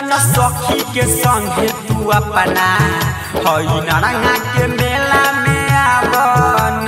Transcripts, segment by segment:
जान सखी के संगे तू अपना हई नारंगा के मेला में आवन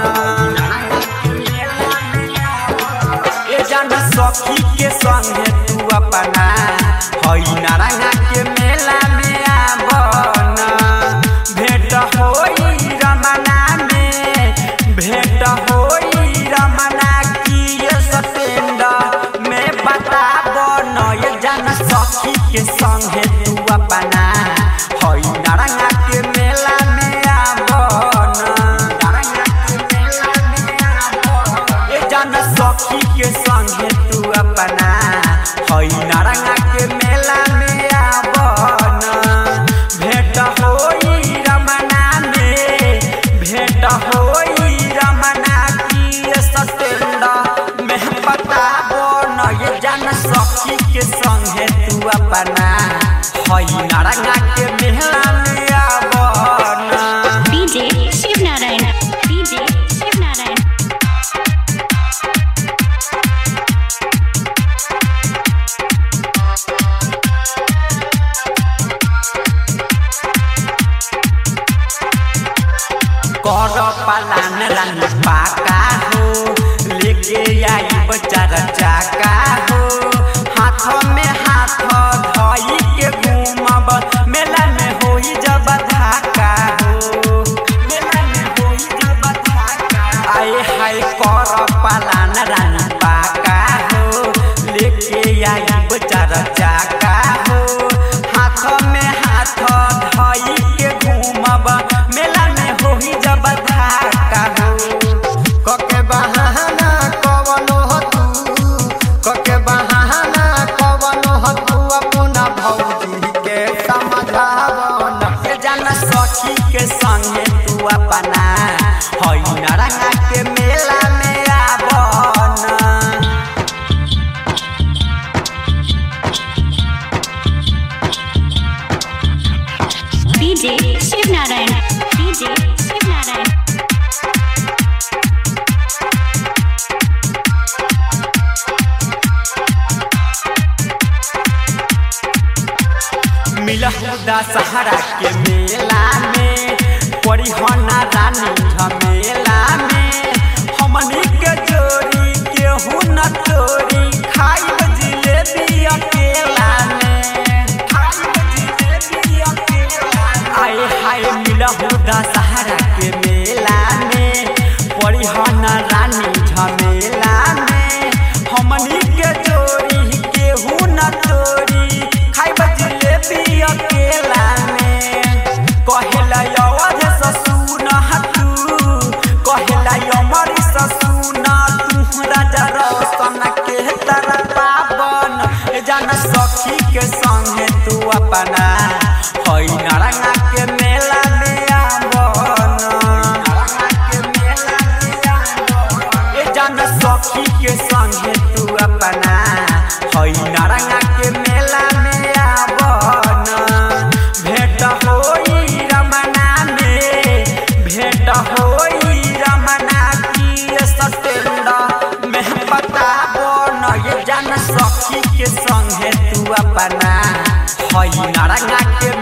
ए जान सखी के संगे तू अपना हई नारंगा के मेला में आवन भेंट होई रमना में भेंट होई रमना की ये सतेंद में बताबो न ये जान सखी के संगे तू अपना हई नारंगा के मेला में आवन नारंगा के मेला में आवन ए जान सखी के संगे तू अपना हई नारंगा के मेला में आवन भेंट होई रमना में भेंट होई रमना की सतेंद में बताबो न ये जान सखी के संगे तू अपना हई नारंगा के मेला में आवन DJ Shiv Narayan. DJ Shiv Narayan. कर पालान रानी पाका हो लेके आई बचार चाका हो हाथ में हाथ धई के घूमब मेला में होई जब धाका हो मेला में होई जब धाका आए हाय कर पालान रानी पाका हो लेके आई बचार चाका हो हाथ में हाथ धई के घूमब मेला में होई जब धाका हो कके बहाना कवनो हो तू कके बहाना कवनो हो तू अपना भौजी के समझावन के जाना सखी के संगे तू अपना हई नारंगा के मेला में आवन DJ Shiv Narayan. DJ Shiv Narayan. मिलहुदा सहारा के मेला में परिहना रानी झमेला में हमनी के जोड़ी केहू न तोरी खाइब जिलेबी अकेला में खाइब जिलेबी अकेला आए हाय मिलहुदा सहारा के मेला में परिहना रानी झमेला में हमनी के जोड़ी केहू न तोरी खाइब जिलेबी अकेला में कहेला अवध ससुन तू कहेला अमर ससुन तू राजा रोशन के तरह पावन जान सखी के संगे तू अपना हई नारंगा के मेला में आवन नारंगा के मेला में आवन ए जान सखी के संगे तू अपना हई नारंगा के मेला में आवन भेंट होई रमना में भेंट होई रमना की सतेंद में बताबो न ये जान सखी के संगे तू अपना हई नारंगा के